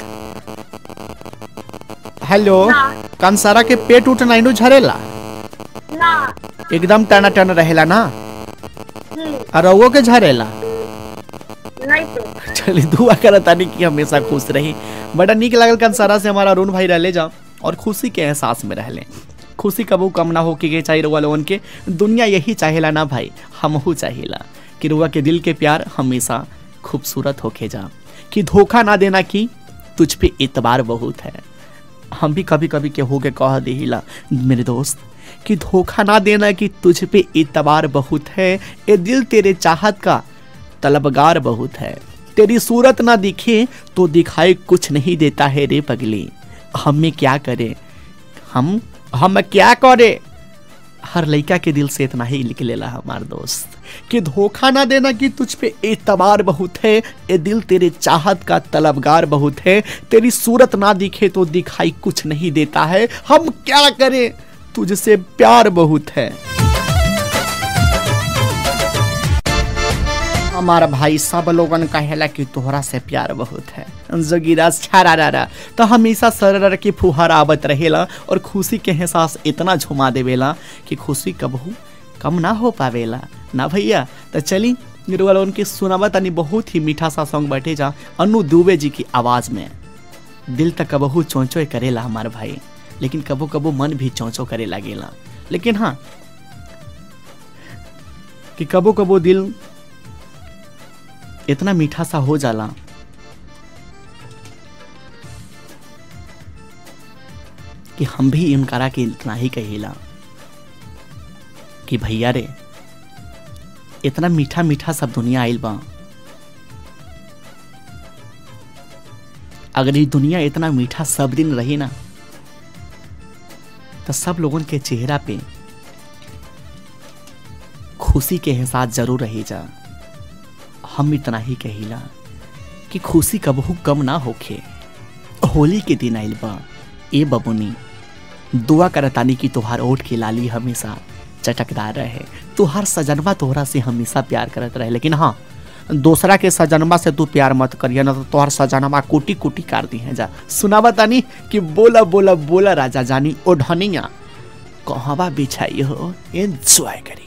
हेलो ना कंसारा के पेट उठ नाइनो झरेला ना एकदम टना टन रहेला ना जी और रउओ के झरेला नहीं पे चली दुआ करत तानी कि हमेशा खुश रही बड़ा निक लागल कंसारा से हमारा अरुण भाई रहले जा और खुशी के एहसास में रहले खुशी कबू कम ना हो के चाहिए रुआ लोगन के दुनिया यही चाहेला ना भाई हमहू चाहेला कि रुआ के दिल के प्यार हमेशा खूबसूरत होके जा कि धोखा ना देना कि तुझ पे इतबार बहुत है हम भी कभी कभी केहू के कह दिला मेरे दोस्त कि धोखा ना देना कि तुझ पे इतबार बहुत है ये दिल तेरे चाहत का तलबगार बहुत है तेरी सूरत ना दिखे तो दिखाई कुछ नहीं देता है रे पगली हमें क्या करे हम हम क्या करे हर लड़का के दिल से इतना ही निकलेला हमार दोस्त कि धोखा ना देना कि तुझ पे एतबार बहुत है ये दिल तेरे चाहत का तलबगार बहुत है तेरी सूरत ना दिखे तो दिखाई कुछ नहीं देता है हम क्या करें तुझसे प्यार बहुत है हमारा भाई सब लोगन कहेला कि तोहरा से प्यार बहुत है जोगिरा छारा रारा तो हमेशा सरर की फुहार आवत रहेला और खुशी के एहसास इतना झुमा देवेला कि खुशी कबहू कम ना हो पावेला ना भैया तो चली वाला उनके सुनावा तनी बहुत ही मीठा सा सॉन्ग बैठे जा अनु दुबे जी की आवाज में दिल तक कबहू चौंचो करेला हमार भाई लेकिन कबो कबो मन भी चौंचो करे लागेला लेकिन हाँ कि कबो कबो दिल इतना मीठा सा हो जाला कि हम भी इनकारा के इतना ही कहेला कि भैया रे इतना मीठा मीठा सब दुनिया आइल बा अगर ये दुनिया इतना मीठा सब दिन रही ना तो सब लोगों के चेहरा पे खुशी के एहसास जरूर रही जा हम इतना ही कहिला कि खुशी कबहू कम ना होखे होली के दिन आइल बा ए बबुनी दुआ करतानी कि तोहार ओठ की लाली हमेशा चटकदार रहे तोहार सजनवा तोहरा से हमेशा प्यार करत रहे लेकिन हाँ दूसरा के सजनवा से तू प्यार मत करिए ना तो तोहर सजनवा कुटी कुटी काट दी है जा सुनावा तानी कि बोला बोला बोला राजा जानी ओ ढनिया कहवा बिछाई हो एंजॉय करी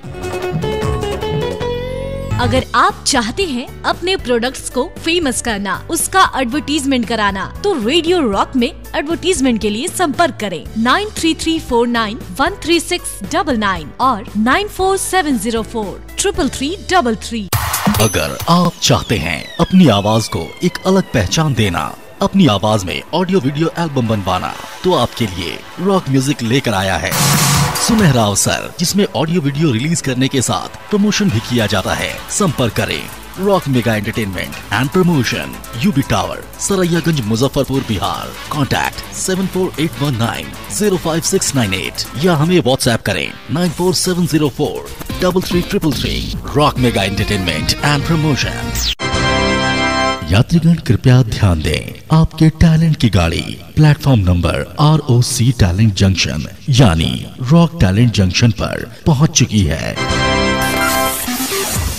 अगर आप चाहते हैं अपने प्रोडक्ट्स को फेमस करना उसका एडवर्टीजमेंट कराना तो रेडियो रॉक में एडवर्टीजमेंट के लिए संपर्क करें nine three three four nine one three six double nine और nine four seven zero four triple three double three अगर आप चाहते हैं अपनी आवाज को एक अलग पहचान देना अपनी आवाज में ऑडियो वीडियो एल्बम बनवाना तो आपके लिए रॉक म्यूजिक लेकर आया है सुनहरा अवसर जिसमें ऑडियो वीडियो रिलीज करने के साथ प्रमोशन भी किया जाता है संपर्क करें rock mega entertainment and promotion UB tower Saraiyaganj Muzaffarpur Bihar contact seven four eight one nine zero five six nine eight या हमें व्हाट्सएप करें nine four seven zero four double three triple three rock mega entertainment and promotion यात्रीगण कृपया ध्यान दें आपके talent की गाड़ी platform number R O C talent junction यानी रॉक टैलेंट जंक्शन पर पहुंच चुकी है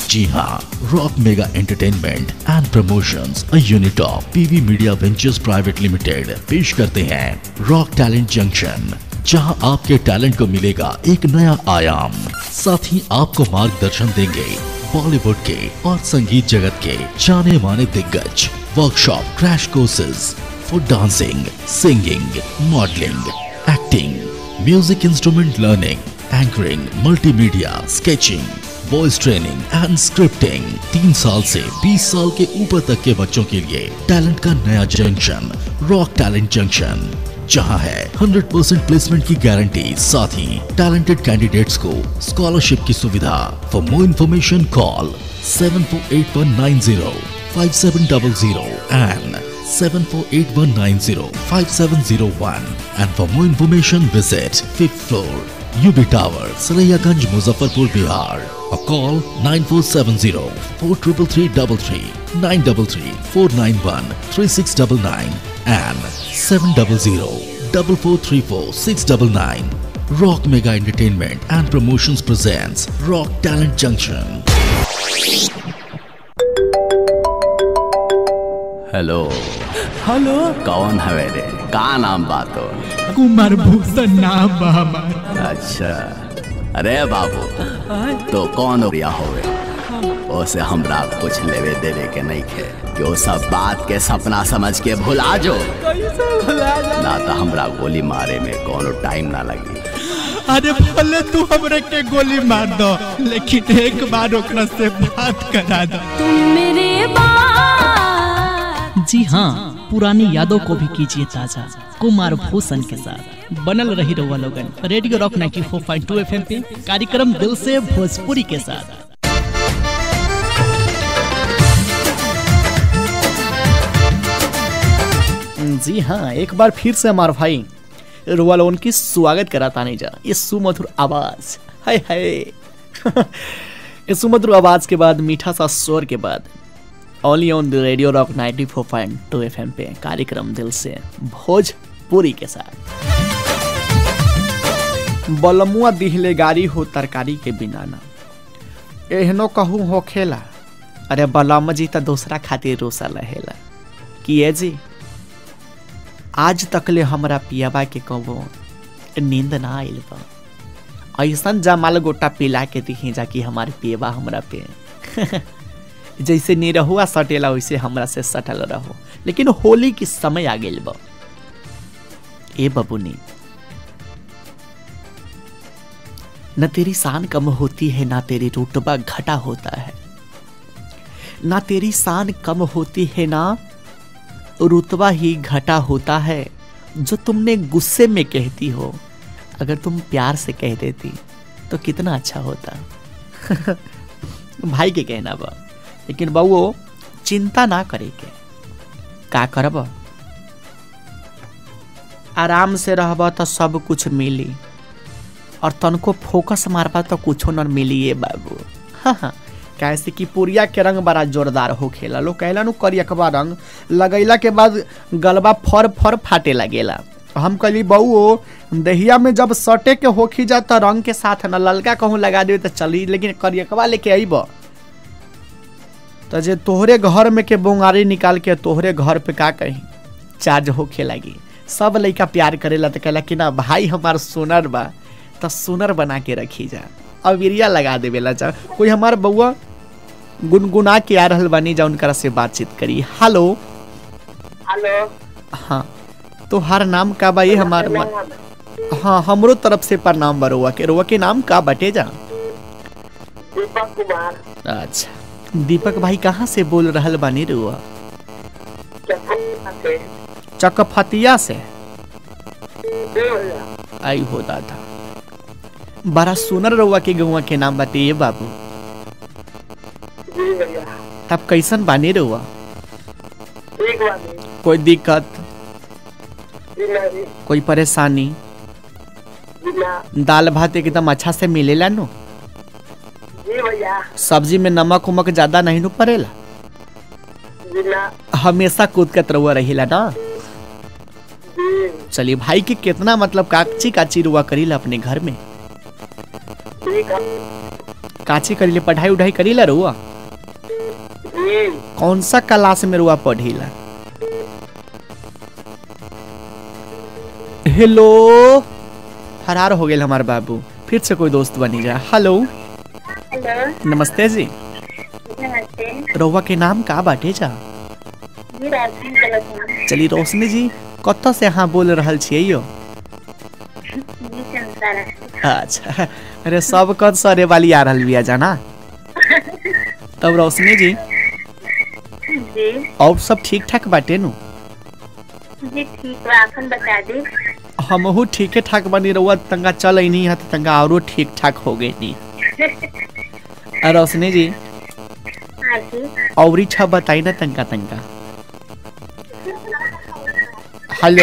जी हाँ rock mega entertainment and promotions a unit of PV media ventures private limited पेश करते हैं रॉक टैलेंट जंक्शन जहां आपके टैलेंट को मिलेगा एक नया आयाम साथ ही आपको मार्गदर्शन देंगे बॉलीवुड के और संगीत जगत के जाने माने दिग्गज workshop crash courses for dancing singing modelling acting music instrument learning anchoring multimedia sketching voice training and scripting तीन साल से 20 साल के ऊपर तक के बच्चों के लिए टैलेंट का नया जंक्शन रॉक टैलेंट जंक्शन जहां है 100% प्लेसमेंट की गारंटी साथ ही टैलेंटेड कैंडिडेट्स को स्कॉलरशिप की सुविधा for more information call seven four eight one nine zero five seven double zero and 7481905701 and for more information visit 5th floor UB Tower Sarayagंज Muzaffarpur Bihar or call 9470-43333 933-491-3699 and 700-4434-699 Rock Mega Entertainment and Promotions presents Rock Talent Junction. Hello hello कौन हवे रे का नाम बात हो कुमार भूषण नाम बा हमार अच्छा अरे बाबू तो कौन रिया होवे ओसे हमरा कुछ लेवे देवे के नहीं खे कि वो सब बात के सपना समझ के भुला जो ना तो हमरा गोली मारे में कोनो टाइम ना लगी अरे भले तू हमरे के गोली मार दो लेकिन एक बार ओकरा से बात करा दो तुम मेरे जी हाँ पुरानी यादों को भी कीजिए ताजा कुमार भूषण के साथ बनल रही रहुआ लोगन रेडियो रॉक 94.2 एफएम पे कार्यक्रम दिल से भोजपुरी के साथ जी हाँ एक बार फिर से हमारे भाई रुआ लोगन की स्वागत कराता नहीं जा ये सुमधुर आवाज हाय हाय ये सुमधुर आवाज के बाद मीठा सा स्वर के बाद only on the radio rock 94.2 FM पे कार्यक्रम दिल से भोजपुरी के साथ बलमुआ दिहले गाड़ी हो तरकारी के बिना ना एहनो कहूँ हो खेला अरे बलम जी तो दूसरा खातिर रोसा रहेला कि ए जी आज तकले हमरा पियाबा के कबो नींद ना आइल बा ऐसन जमाल गोटा पिला के दिही जा कि हमारे पियबा हमरा पे जैसे निरहुआ सटेला वैसे हमरा से सटल रहो लेकिन होली की समय आ गई बा ए बबुनी न तेरी शान कम होती है ना तेरी रुतबा घटा होता है ना तेरी शान कम होती है ना रुतबा ही घटा होता है जो तुमने गुस्से में कहती हो अगर तुम प्यार से कह देती तो कितना अच्छा होता भाई के कहना बा लेकिन बउओ चिंता ना करे के का करब आराम से रहब तो सब कुछ मिली और तनको फोकस मारबा तो कुछो न मिली ये बाबू हाँ हाँ कैसे कि पुरिया के रंग बड़ा जोरदार हो खेला लोग कहला नु करियकबा रंग लगैला के बाद गलबा फर फर फाटे लगेला हम कहली बउओ दहिया में जब सटे के होखी जा तो रंग के साथ न ललका कहूँ लगा देवे तो चली लेकिन करियकबा लेके अइब तो जे तोहरे घर में के बोंगारी निकाल के तोहरे घर पे का कही चार्ज होखे लगी सब लइका प्यार करेला तो कहला कि ना भाई हमार सोनर बा तो सोनर बना के रखी जा अबिरिया लगा देवेला जा कोई हमार बउआ गुनगुना के आ रहल बानी जा उनकरा से बातचीत करी हेलो हेलो हाँ तो हर नाम का बा ये हमार मन हाँ हमरो तरफ से प्रणाम बरुआ के रुआ के नाम का बटे जा दीपक कुमार अच्छा दीपक भाई कहाँ से बोल रहल बानी रुआ से चकफतिया से जी भैया आई हो दादा बड़ा सुनर रउआ के गौवा के नाम बताइए बाबू जी भैया तब कैसन बानी रउआ ठीक बानी कोई दिक्कत जी नहीं कोई परेशानी जी ना दाल भात एकदम अच्छा से मिलेला नु जी भैया सब्जी में नमक उमक ज्यादा नहीं नु पड़ेला जी ना हमेशा कूदकत रउआ रहिला ना जी चलिए भाई के कितना मतलब काची काची रुआ करीला अपने घर में ठीक है काची करीले पढ़ाई उढ़ाई करीला रुआ कौन सा क्लास में रुआ पढ़ीला हेलो फरार हो गेल हमार बाबू फिर से कोई दोस्त बनी जा हेलो हेलो नमस्ते जी नमस्ते रउआ के नाम का बाटे जा जी राजवीर कलर चली रोशनी जी कत से अहाँ बोल रहल छियै यो जी संसारा अच्छा अरे सब कद सरे वाली आ रहल बिया जाना तब रोशनी जी जी और सब ठीक ठाक बाटे नु जी ठीक बा अपन बता दी हमहू ठीके ठाक बनी रहुआ तंगा चल नहीं है तो तंगा औरो ठीक ठाक हो गई नी आ, रोशनी जी हाँ जी औरी छा बताई ना तंगा तंगा हेलो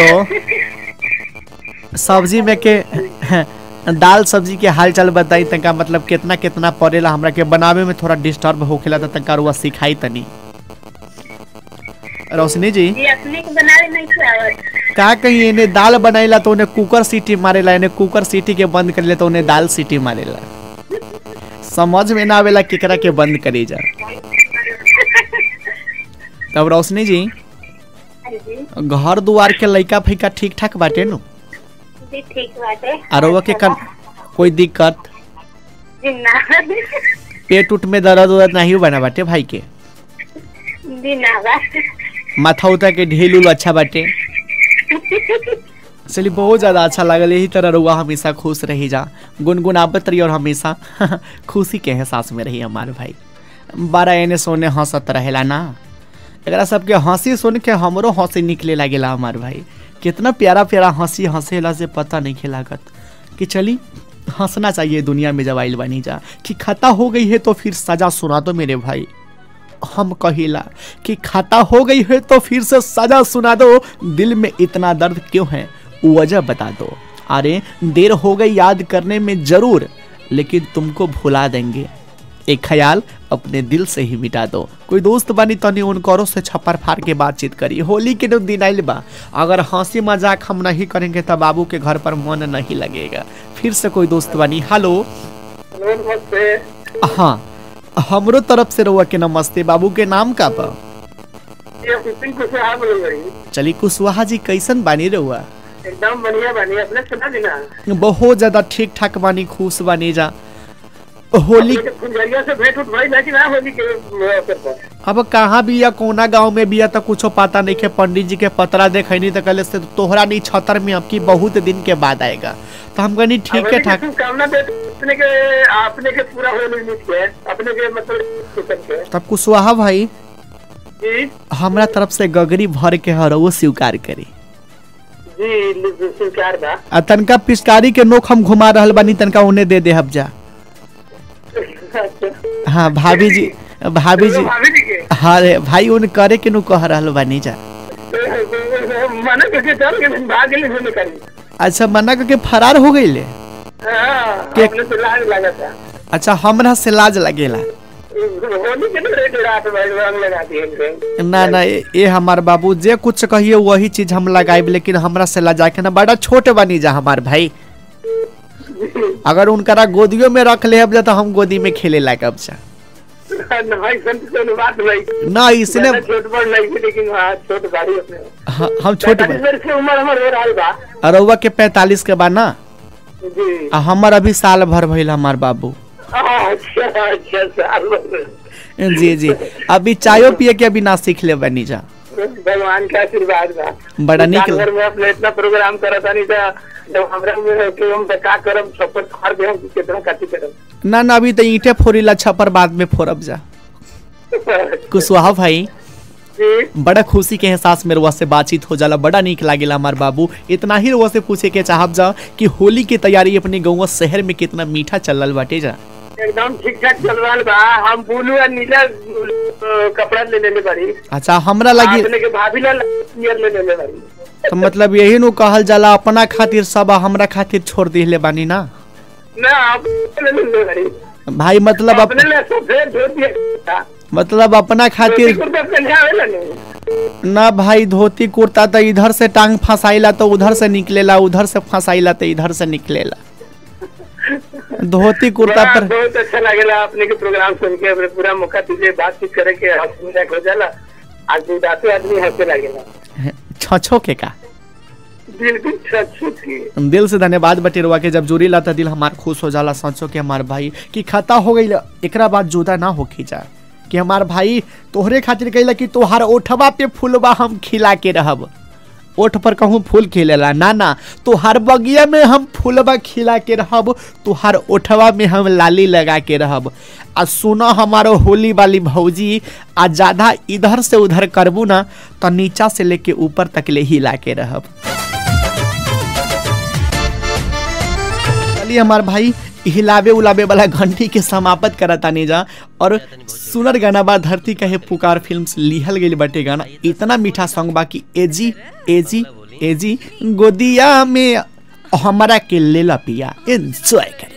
सब्जी में के दाल सब्जी के हाल चाल बताई तंका मतलब कितना कितना पड़ेला हमरा के बनावे में थोड़ा डिस्टर्ब होखेला तो तंका रुआ सिखाई तनी रोशनी जी जी अपने को बनाने नहीं आवत का कहीं इन्हें दाल बनाइला तो उन्हें कुकर सीटी मारेला इन्हें कुकर सीटी के बंद कर ले तो उन्हें दाल सीटी मारेला समझ में ना आवेला केकरा के बंद करी जा तब रोशनी जी हाँ जी घर दुआर के लइका फैका ठीक ठाक बाटे नु जी ठीक बाटे आरो के कन कोई दिक्कत जी ना पेट उट में दर्द उर्द नहीं बना बाटे भाई के जी ना बा माथा उता के ढील उल अच्छा बाटे चलिए बहुत ज़्यादा अच्छा लगल यही तरह रुआ हमेशा खुश रही जा गुनगुनाबत रही और हमेशा खुशी के एहसास में रही हमारे भाई बारह एने सोने हंसत रहेला ना एकरा सबके हंसी सुन के हमरो हंसी निकले लागेला हमार भाई कितना प्यारा प्यारा हंसी हंसेला से पता नहीं खेलागत कि चली हंसना चाहिए दुनिया में जब आइल बनी जा कि खता हो गई है तो फिर सजा सुना दो मेरे भाई हम कहिला कि खाता हो गई है तो फिर से सजा सुना दो दिल में इतना दर्द क्यों है वजह बता दो अरे देर हो गई याद करने में जरूर लेकिन तुमको भुला देंगे एक ख्याल अपने दिल से ही मिटा दो कोई दोस्त बनी तनी उनकरो से छप्पर फाड़ के बातचीत करी होली के दिन दिन आइल बा अगर हंसी मजाक हम नहीं करेंगे तो बाबू के घर पर मन नहीं लगेगा फिर से कोई दोस्त बनी हेलो नमस्ते हाँ हमरो तरफ से रहुआ के नमस्ते बाबू के नाम का बा ये हुसैन कुशवाहा बोल रही चली कुशवाहा जी कैसन बानी रहुआ एकदम बढ़िया बढ़िया अपने सुना दी ना बहुत ज्यादा ठीक ठाक बानी खुश बानी जा होली अपने के फुलझरिया से भेंट उठ भाई ना कि ना होली के अवसर पर अब कहाँ भी या कोना गांव में भी या तो कुछो पता नहीं के पंडित जी के पतरा देखनी तो कहले से तोहरा नहीं छतर में अब की बहुत दिन के बाद आएगा तो हम कहनी ठीक है ठाक कामना दे अपने के अपने के पूरा होली मिट के अपने के मतलब सुतन के तब कुशवाहा भाई जी हमरा तरफ से गगरी भर के हर वो स्वीकार करी जी स्वीकार बा आ तनका पिचकारी के नोक हम घुमा रहल बानी तनका उन्हें दे दे हब जा अच्छा हाँ भाभी जी भाभी जी भाभी जी के हाँ रे भाई उन करे के नु कह रहल बानी जा मना करके चल के भाग गए होने करी अच्छा मना करके फरार हो गई ले हाँ के- अपने से लाज लगा था अच्छा हमरा से लाज लगेला होली के ना रेट रात भाई रंग लगा दिए ना ना ये ये हमार बाबू जे कुछ कहिए वही चीज हम लगाइब लेकिन हमरा से लजा के ना बड़ा छोट बनी जा हमार भाई अगर उनकरा गोदियों में रख ले जा तो हम गोदी में खेले लागब जा भाई संत से बात भाई ना इसने ज्यादा छोट बड़ नहीं थी लेकिन हाँ छोट गाड़ी अपने हाँ, हम छोट पैंतालीस वर्ष की उम्र हमारे हो रहा बा अरौवा के पैतालीस के बाद ना जी आ हमर अभी साल भर भइल हमार बाबू अच्छा अच्छा साल भर। जी जी अभी चायो पिए के अभी ना सीख ले बनी जा भगवान का आशीर्वाद बा बड़ा नीक साल भर में अपने इतना प्रोग्राम करत नहीं था जब हमरा में कि हम का करम छप्पर फाड़ दे हम कितना काटी करम ना ना अभी तो ईंटे फोड़ी छप्पर बाद में फोड़ब जा कुशवाहा भाई जी बड़ा खुशी के एहसास में रुआ से बातचीत हो जाला बड़ा नीक लागेला हमार बाबू इतना ही रुआ से पूछे के चाहब जा कि होली की तैयारी अपने गाँव शहर में कितना मीठा चलल बाटे जा एकदम ठीक ठाक चल रहा बा हम ब्लू और नीला अ, कपड़ा ले लेले बारी अच्छा हमरा लगी अपने के भाभी ला नियर ले लेले बारी तो मतलब यही नु कहल जाला अपना खातिर सब हमरा खातिर छोड़ दिले बानी ना ना आप ले लेले बारी भाई मतलब अप, अपने ले सफेद धोती था मतलब अपना खातिर कुर्ता पहने आवेला नहीं ना भाई धोती कुर्ता तो इधर से टांग फंसाइला तो उधर से निकलेला उधर से फंसाइला तो इधर से निकलेला धोती कुर्ता बड़ा- पर बहुत अच्छा लगेला अपने के प्रोग्राम सुन के अपने पूरा मौका तुझे बातचीत करे के हंसी मजाक हो जाला आज उदासी आदमी हंसे लगेला छछो के का बिल्कुल सच्ची थी दिल से धन्यवाद बटे रुआ के जब जोड़ी लाता दिल हमार खुश हो जाला सोचो कि हमार भाई की खता हो गई एकरा बाद जुदा ना होखी जा कि हमार भाई तोहरे खातिर कहिला कि तोहार ओठवा पे फूलबा हम खिला के रहब ओठ पर कहूँ फूल खिलेला ना ना तोहार बगिया में हम फूलबा खिला के रहब तोहार ओठवा में हम लाली लगा के रहब आ सुनो हमारो होली वाली भौजी आ ज्यादा इधर से उधर करबू ना तो नीचा से लेके ऊपर तक ले हिला के रहब चलिए हमार भाई हिलावे उलावे वाला घंटी के समाप्त करतानी जा और सुनर गाना बा धरती कहे पुकार फिल्म से लिहल गई बटे गाना इतना मीठा सॉन्ग बा कि एजी एजी एजी गोदिया में हमारा के लेला पिया एंजॉय करे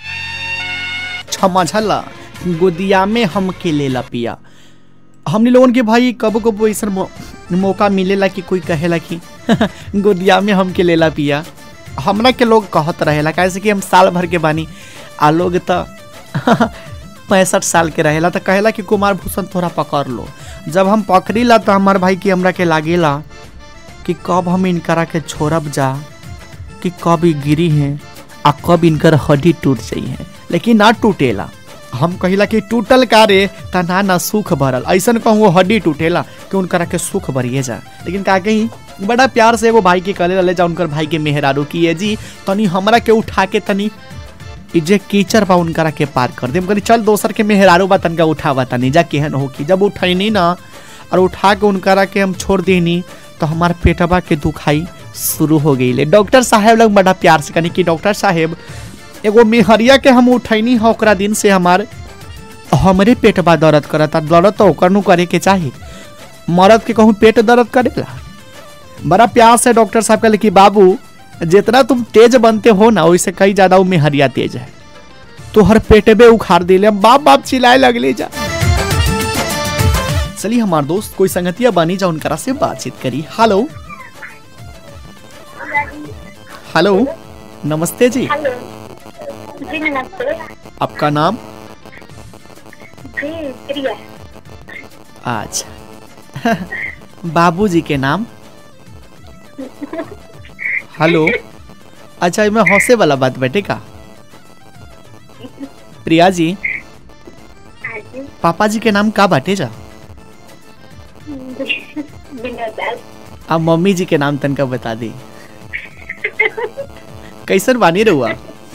क्षमा झला गोदिया में हम के लेला पिया हमने लोगन के भाई कबो कबो ऐसा मौ, मौका मिलेला कि कोई कहेला कि गोदिया में हम के लेला पिया हमरा के लोग कहत रहेला कैसे कि हम साल भर के बानी आ लोग तो पैंसठ साल के रहेला तो कहेला कि कुमार भूषण थोड़ा पकड़ लो जब हम पकड़ी ला तो हमार भाई की हमरा के लागेला कि कब हम इनकरा के छोड़ब जा कि कब ई गिरी हैं आ कब इनकर हड्डी टूट जाई है लेकिन ना टूटेला हम कहिला कि टूटल का रे ता ना ना सुख भरल ऐसन कहूँ वो हड्डी टूटेला कि उनकरा के सुख भरिए जा लेकिन का कहीं बड़ा प्यार से वो भाई के कले रहे जा उनकर भाई के मेहरारू की है जी तनी हमरा के उठा के तनी इ जे कीचड़ बा उनकरा के पार कर दे करी चल दोसर के मेहरारू बा तनका उठावा तनी जा केहन हो की जब उठैनी ना और उठा के उनकरा के हम छोड़ देनी तो हमार पेटवा के दुखाई शुरू हो गई डॉक्टर साहेब लोग बड़ा प्यार से कहनी कि डॉक्टर साहेब एगो मेहरिया के हम उठैनी है ओकरा दिन से हमार हमरे पेटवा दर्द करता दर्द तो ओकर नु करे के चाही मर्द के कहूँ पेट दर्द करेला बड़ा प्यार से डॉक्टर साहब कहले कि बाबू जितना तुम तेज बनते हो ना वैसे कई ज्यादा वो मेहरिया तेज है तो हर पेटबे उखाड़ दिले बाप बाप चिल्लाए लगले जा चलिए हमार दोस्त कोई संगतिया बनी जा उनकरा से बातचीत करी हेलो हेलो नमस्ते जी हेलो जी नमस्ते आपका नाम जी प्रिया अच्छा बाबूजी के नाम हेलो अच्छा इसमें हौसे वाला बात बेटे का प्रिया जी हाँ जी पापा जी के नाम का बाटे जा विनोद दास अब मम्मी जी के नाम तनका बता दी कैसन बानी रहुआ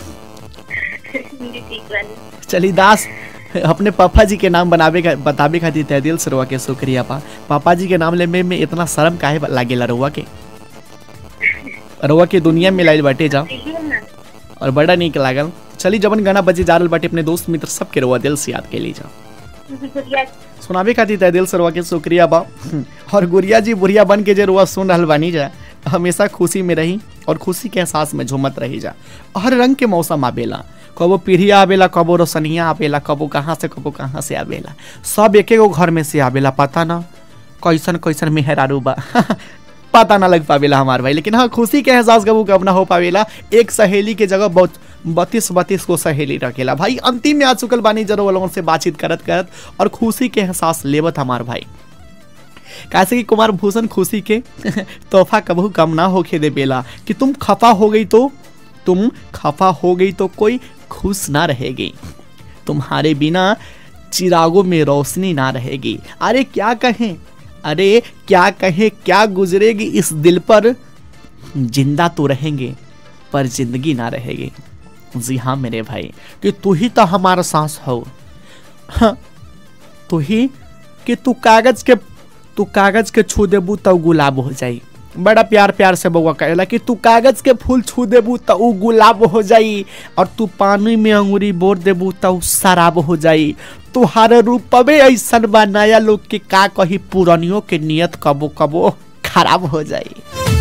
जी ठीक बानी चली दास अपने पापा जी के नाम बनावे का बतावे खातिर तय दिल से रहुआ के शुक्रिया पा पापा जी के नाम ले में, में इतना शर्म काहे लागेला रहुआ के रहुआ के दुनिया में लाइल बाटे जा देखिए ना और बड़ा नीक लागल चली जबन गाना बजे जा रहल बाटे अपने दोस्त मित्र सबके रहुआ दिल से याद के ली जा गुड़िया सुनावे खातिर तय दिल से रहुआ के शुक्रिया बा और गुड़िया जी बुढ़िया बन के जे रुआ सुन रहल बानी जा हमेशा खुशी में रही और खुशी के एहसास में झूमत रही जा हर रंग के मौसम आवेला कबो पीढ़िया आवेला कबो रोशनिया आवेला कबो कहाँ से कबो कहाँ से आवेला सब एक एगो घर में से आवेला पता ना कैसन कैसन मेहरारू बा पता ना लग पावेला हमार भाई लेकिन हाँ खुशी के एहसास कबू कब ना हो पावेला एक सहेली के जगह बहुत बत्तीस बत्तीस को सहेली रखेला भाई अंतिम में आ चुकल बानी जरूर लोगों से बातचीत करत करत और खुशी के एहसास लेवत हमार भाई कैसे कि कुमार भूषण खुशी के तोहफा कबू कम ना होके दे बेला कि तुम खफा हो गई तो तुम खफा हो गई तो कोई खुश ना रहेगी तुम्हारे बिना चिरागों में रोशनी ना रहेगी अरे क्या कहें अरे क्या कहें क्या गुजरेगी इस दिल पर जिंदा तो रहेंगे पर जिंदगी ना रहेगी जी हाँ मेरे भाई कि तू ही तो हमारा सांस हो हाँ, तू ही कि तू कागज के तू कागज के छू देबू तो गुलाब हो जाई बड़ा प्यार प्यार से बउआ कहेला कि तू कागज के फूल छू देबू तो ऊ गुलाब हो जाई और तू पानी में अंगूरी बोर देबू तो ऊ शराब हो जाई तुहार रूपवे ऐसन बा नया लोग के का कही पुरानियों के नियत कबो कबो खराब हो जाई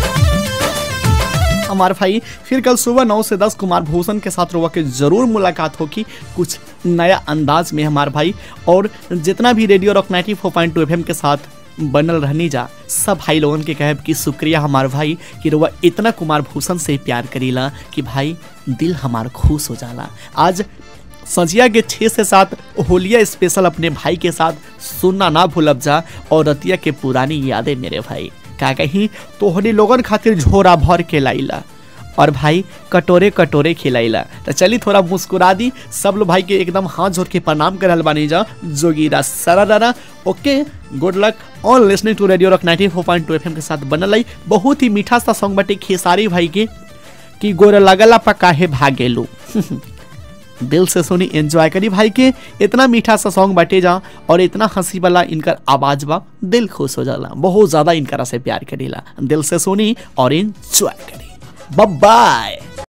हमारे भाई फिर कल सुबह नौ से दस कुमार भूषण के साथ रुआ के जरूर मुलाकात होगी कुछ नया अंदाज में हमारे भाई और जितना भी radio rock ninety four point two F के साथ बनल रहनी जा सब भाई लोगन के कहब कि शुक्रिया हमार भाई कि रुआ इतना कुमार भूषण से प्यार करीला कि भाई दिल हमार खुश हो जाला आज संजिया के छः से सात होलिया स्पेशल अपने भाई के साथ सुनना ना भूलब जा और रतिया के पुरानी यादें मेरे भाई का कहीं तोहनी लोगन खातिर झोरा भर के लाइला और भाई कटोरे कटोरे खिलाइला तो चली थोड़ा मुस्कुरा दी सब लोग भाई के एकदम हाथ जोड़ के प्रणाम करल बानी जा जोगीरा सरा दाना okay good luck on listening to radio rock 94.2 FM के साथ बनल आई बहुत ही मीठा सा सॉन्ग बाटे खेसारी भाई के कि गोर लगला पकाहे भागेलू दिल से सुनी एंजॉय करी भाई के इतना मीठा सा सॉन्ग बाटे जा और इतना हंसी वाला इनकर आवाज बा दिल खुश हो जाला बहुत ज्यादा इनकरा से प्यार करीला दिल से सुनी और एंजॉय करी बाय